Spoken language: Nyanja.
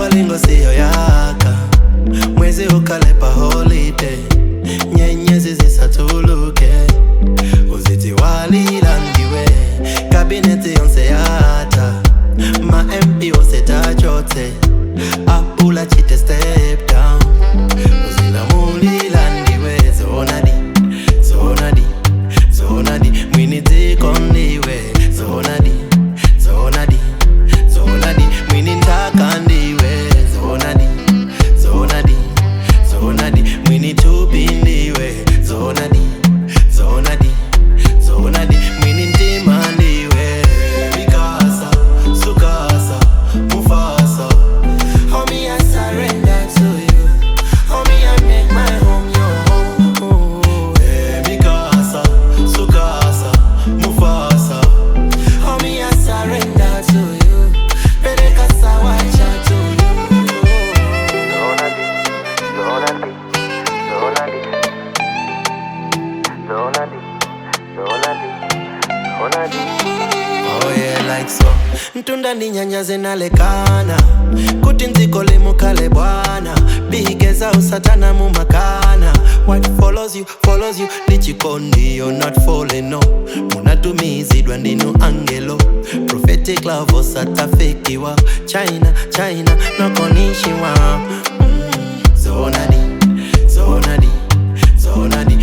bolingo siyo yaka mwezi ukalepa holiday nyenyezi zisatuluke uziti walilandiwe kabineti yonse yata ma mp wose tachote apula chite step down uzilamulilandiwe zonadi zonadi zonadi mwinitikondiwe zonadi zonadi zonadi mwinitakandiwe zonadi zonadi zonadi mwinitupindiwe zonadi zonadi zonadi mwinintimandiwe mikasa sukasa mufasa Homie, I surrender to you. Homie, I make my home your home. Hey, Mikasa, Sukasa, Mufasa. Homie, I surrender to you. Peleka sawacha to you. Zonadi, Zonadi, Zonadi, Zonadi, Zonadi, Zonadi. Oh yeah, like so. Ntunda ni nyanya zinalekana kuti nzikole mukale bwana bigeza usatana mumakana what follows you follows you lichikondi you're not falling no munatumizidwa ndinu angelo prophetic love osatafikiwa china china nokonishiwa mm. zonadi zonadi zonadi